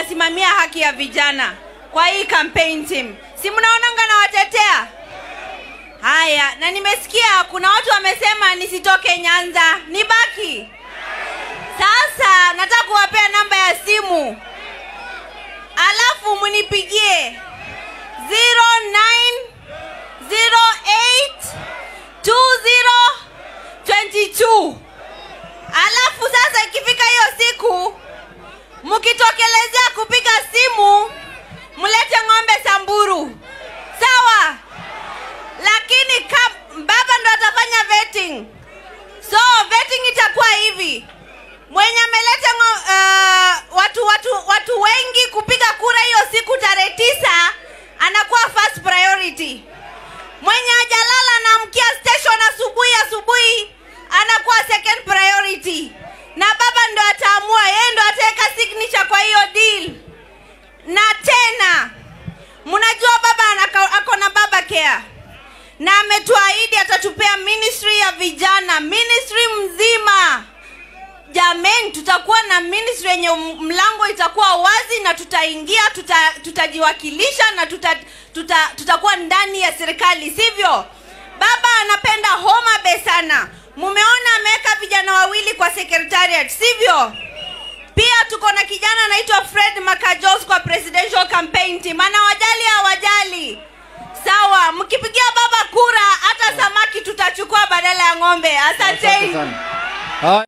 nasimamia haki ya vijana kwa hii campaign team si mnaonanga nawatetea haya na nimesikia kuna watu wamesema nisitoke nyanza nibaki sasa nataka kuwapea namba ya simu alafu munipigie 09082022 alafu sasa ikifika hiyo siku mkitokelezea kupiga simu mlete ng'ombe samburu sawa lakini kam, baba ndo atafanya vetting so vetting itakuwa hivi mwenye ameleta ngo- uh, watu watu watu wengi kupiga kura hiyo siku tarehe tisa anakuwa first priority mwenye ajalala anaamkia station asubuhi asubuhi anakuwa second priority na baba ndo ataamua yeye ndo ataweka signature kwa hiyo deal na tena mnajua baba anaka- ako na baba care na ametuahidi atatupea ministry ya vijana ministry mzima jameni tutakuwa na ministry yenye m- mlango itakuwa wazi na tutaingia tuta, tutajiwakilisha na tuta, tuta, tutakuwa ndani ya serikali sivyo baba anapenda homa bay sana mumeona ameweka vijana wawili kwa secretariat sivyo pia tuko na kijana anaitwa fred makajos kwa presidential campaign team anawajali hawajali sawa mkipigia baba kura hata samaki tutachukua badala ya ng'ombe asanteni Asante sana. Haya.